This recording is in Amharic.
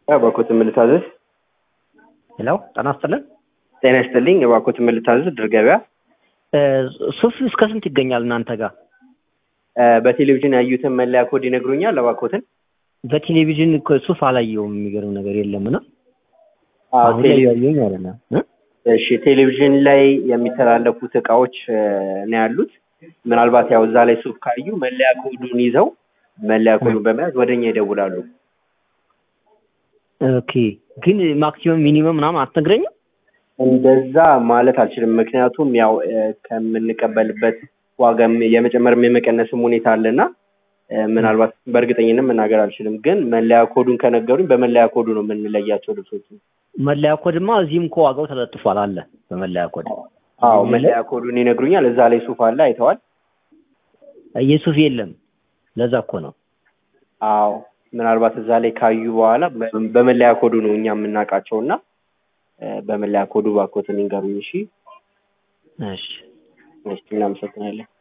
እባክዎት ምን ልታዘዝ? ሄሎ ጤና ይስጥልን። ጤና ይስጥልኝ። እባክዎት ምን ልታዘዝ? ድር ገበያ እ ሱፍ እስከ ስንት ይገኛል እናንተ ጋር? እ በቴሌቪዥን ያዩትን መለያ ኮድ ይነግሩኛል? እባክዎትን። በቴሌቪዥን እኮ ሱፍ አላየውም። የሚገርም ነገር የለም እና አዎ አሁን ላይ ቴሌ- ያየኝ ማለት ነው እ? እሺ ቴሌቪዥን ላይ የሚተላለፉት እቃዎች እ ነው ያሉት። ምናልባት ያው እዛ ላይ ሱፍ ካዩ መለያ ኮዱን ይዘው መለያ ኮዱን በመያዝ ወደኛ ይደውላሉ። ኦኬ ግን ማክሲመም ሚኒመም ምናምን አትነግረኝም? እንደዛ ማለት አልችልም። ምክንያቱም ያው እ ከምንቀበልበት ዋጋም የመጨመርም የመቀነስም ሁኔታ አለና እ ምናልባት በእርግጠኝነት መናገር አልችልም። ግን መለያ ኮዱን ከነገሩኝ በመለያ ኮዱ ነው የምንለያቸው ልብሶች። መለያ ኮድማ እዚህም እኮ ዋጋው ተለጥፏል አለ በመለያ ኮድ። አዎ እዚህ መለያ ላይ ኮዱን ይነግሩኛል። እዛ ላይ ሱፍ አለ አይተዋል? የሱፍ የለም። ለዛ እኮ ነው። አዎ ምናልባት እዛ ላይ ካዩ በኋላ በ- በመለያ ኮዱ ነው እኛ የምናውቃቸው እና እ በመለያ ኮዱ እባክዎትን ይንገሩኝ። እሺ እሺ እሺ እናመሰግናለን።